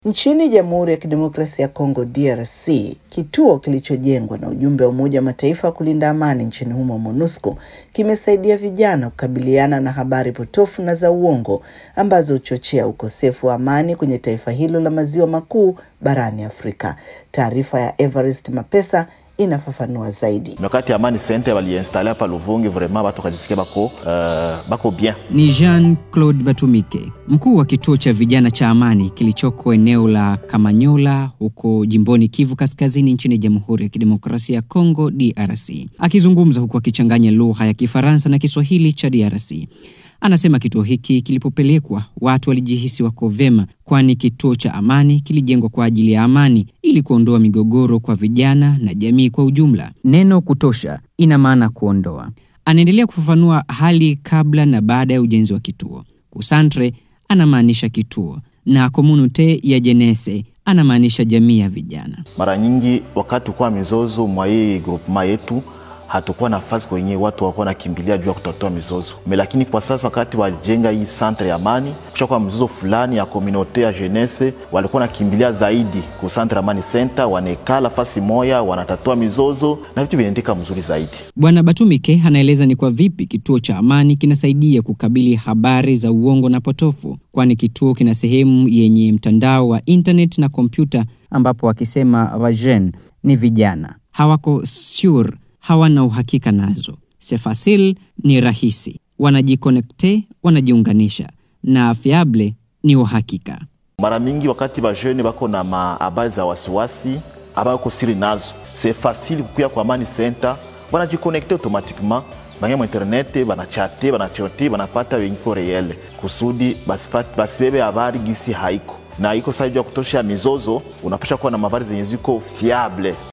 Nchini Jamhuri ya Kidemokrasia ya Kongo DRC, kituo kilichojengwa na ujumbe wa Umoja wa Mataifa wa kulinda amani nchini humo MONUSCO kimesaidia vijana kukabiliana na habari potofu na za uongo ambazo huchochea ukosefu wa amani kwenye taifa hilo la maziwa makuu barani Afrika. Taarifa ya Evarist Mapesa inafafanua zaidi. Wakati Amani Center waliinstale hapa Luvungi, vraiment watu wakajisikia bako, uh, bako bien. Ni Jean Claude Batumike, mkuu wa kituo cha vijana cha Amani kilichoko eneo la Kamanyola huko jimboni Kivu Kaskazini nchini Jamhuri ya Kidemokrasia ya Kongo DRC. Akizungumza huku akichanganya lugha ya Kifaransa na Kiswahili cha DRC. Anasema kituo hiki kilipopelekwa watu walijihisi wako vyema, kwani kituo cha Amani kilijengwa kwa ajili ya amani ili kuondoa migogoro kwa vijana na jamii kwa ujumla. Neno kutosha ina maana kuondoa. Anaendelea kufafanua hali kabla na baada ya ujenzi wa kituo. Kusantre anamaanisha kituo na komunite ya jenese anamaanisha jamii ya vijana. Mara nyingi wakati ukuwa mizozo mwa hii groupement yetu hatukuwa nafasi kwenye watu walikuwa nakimbilia juu ya kutatua mizozo me, lakini kwa sasa wakati wajenga hii centre ya amani, kushakuwa mzozo fulani ya komunote ya jeunesse, walikuwa nakimbilia zaidi ku centre amani center, wanekala fasi moya, wanatatua mizozo na vitu vinaendeka mzuri zaidi. Bwana Batumike anaeleza ni kwa vipi kituo cha amani kinasaidia kukabili habari za uongo na potofu, kwani kituo kina sehemu yenye mtandao wa internet na kompyuta, ambapo wakisema wajen ni vijana hawako sure hawana uhakika nazo. Sefasil ni rahisi, wanajikonekte, wanajiunganisha na fiable ni uhakika. Mara mingi wakati bajene bako na mahabari za wasiwasi abako siri nazo, se fasili kukuya kwa Amani Center, wanajikonekte automatiquement banya mu internet banachate banachote banapata wenyiko reyele kusudi basibebe habari gisi haiko na iko saidi ya kutosha mizozo, unapasha kuwa na habari zenye ziko fiable